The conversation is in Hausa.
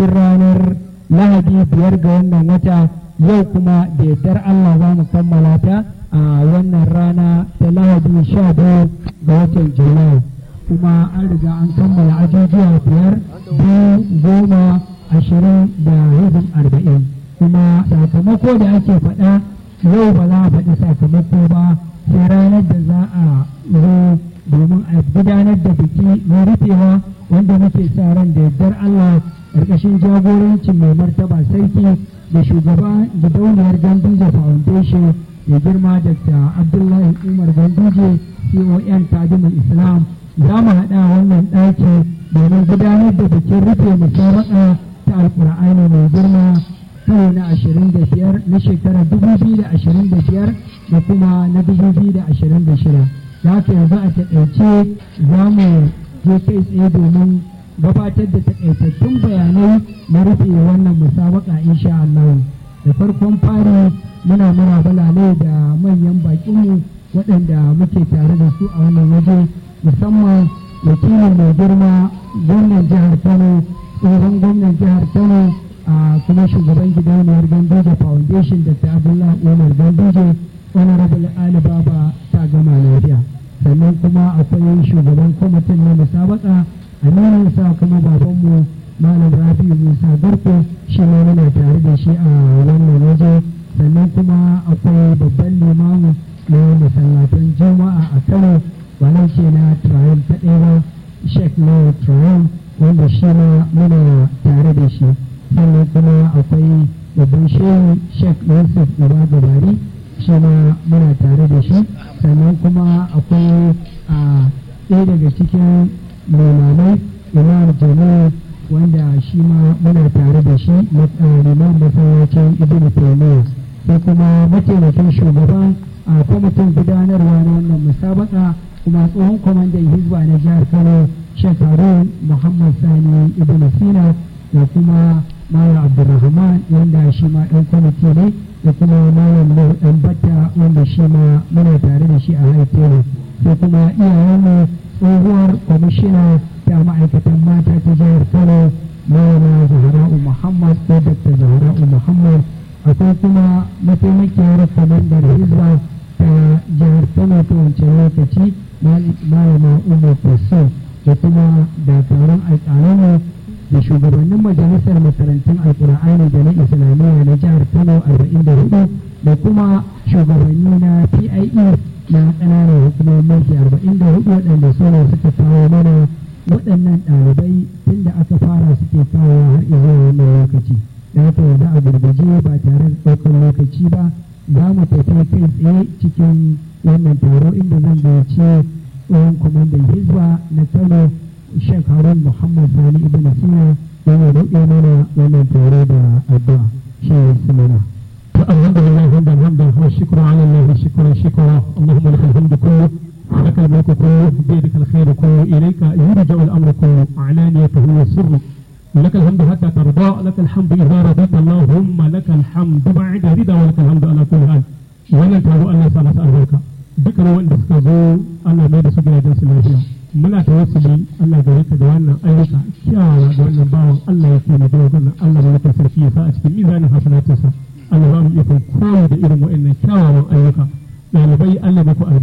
ranar lahadi biyar ga wannan wata yau kuma da yardar Allah za mu kammala ta a wannan rana ta lahadi sha biyu ga watan julai kuma an riga an kammala ajujuwa biyar biyu goma ashirin da hizin arba'in kuma sakamako da ake faɗa yau ba za a faɗi sakamako ba sai ranar da za a zo domin a gudanar da biki na rufewa wanda muke sa ran da yardar Allah ƙarƙashin jagorancin mai martaba sarki da shugaban gidauniyar Ganduje Foundation da girma Dr. Abdullahi Umar Ganduje CON Kadimul Islam za mu haɗa wannan ɗaki domin gudanar da bikin rufe musabaka ta Alƙur'ani mai girma karo na ashirin da biyar na shekarar dubu biyu da ashirin da biyar da kuma na dubu biyu da ashirin da shida da haka yanzu a taƙaice za mu je kai tsaye domin gabatar da taƙaitattun bayanai na rufe wannan musabaka insha Allah da farkon fari muna muna balale da manyan baƙinmu waɗanda muke tare da su a wannan waje musamman wakilin mai girma gwamnan jihar Kano tsohon gwamnan jihar Kano a kuma shugaban gidauniyar Ganduje Foundation Dr. Abdullahi Umar Ganduje Honorable Ali Baba ta gama lafiya. Sannan kuma akwai shugaban kwamitin na musabaka aminin sa kuma babanmu Malam Rabi Musa Garko shi ma muna tare da shi a wannan waje. Sannan kuma akwai babban limamu na masallatan Juma'a a Kano wannan ce na Triumph ta ɗaya ba Sheikh Lawal Triumph wanda shi ma muna tare da shi. sannan kuma akwai babban shehu sheikh yusuf uba gabari shi ma muna tare da shi sannan kuma akwai a ɗaya daga cikin limamai imam jami'u wanda shi ma muna tare da shi liman masallacin ibn taymiya sai kuma mataimakin shugaban a kwamitin gudanarwa na wannan musabaka kuma tsohon kwamandan hizba na jihar kano sheikh harun muhammad sani ibn sina da kuma Malam Abdulrahman wanda shi ma ɗan kwamiti ne da kuma Malam Nuhu ɗan Batta wanda shi ma muna tare da shi a haifere sai kuma iyayenmu tsohuwar kwamishina ta ma'aikatan mata ta jihar Kano Malama Zahra'u Muhammad ko Dr. Zahra'u Muhammad akwai kuma mataimakiyar kwamandar Hizba ta jihar Kano ta wancan lokaci Malama Umar Faso da kuma dakarun alƙalanmu da shugabannin majalisar makarantun alkur'ani da na islamiyya na jihar kano 44 da kuma shugabanni na pie na ƙananan hukumomin mulki 44 waɗanda su ne suka kawo mana waɗannan ɗalibai tun da aka fara suke kawo har zuwa wannan lokaci da haka yanzu a gurguje ba tare da ɗaukar lokaci ba za mu tafi kai tsaye cikin wannan taro inda zan gayyaci tsohon kwamandan hizba na kano Sheikh Harun Muhammad Sani Ibn Sina yana roƙe mana wannan tare da addu'a shi ya simana. الحمد لله حمدا حمدا والشكر على الله شكرا شكرا اللهم لك الحمد كله ولك الملك كله بيدك الخير كله اليك يرجع الامر كله علانيته وسره لك الحمد حتى ترضى لك الحمد اذا رضيت اللهم لك الحمد بعد رضا ولك الحمد على كل حال wannan taro Allah ya sa masa albarka dukkan wanda suka zo Allah mai da su gidajen su lafiya muna tawassuli Allah gare ka da wannan ayyuka kyawawa da wannan bawan Allah ya kuma da wannan Allah mai sarki ya sa a cikin mizanin hasanatinsa Allah ba mu iya koyi da irin waɗannan kyawawan ayyuka ɗalibai Allah muku albarka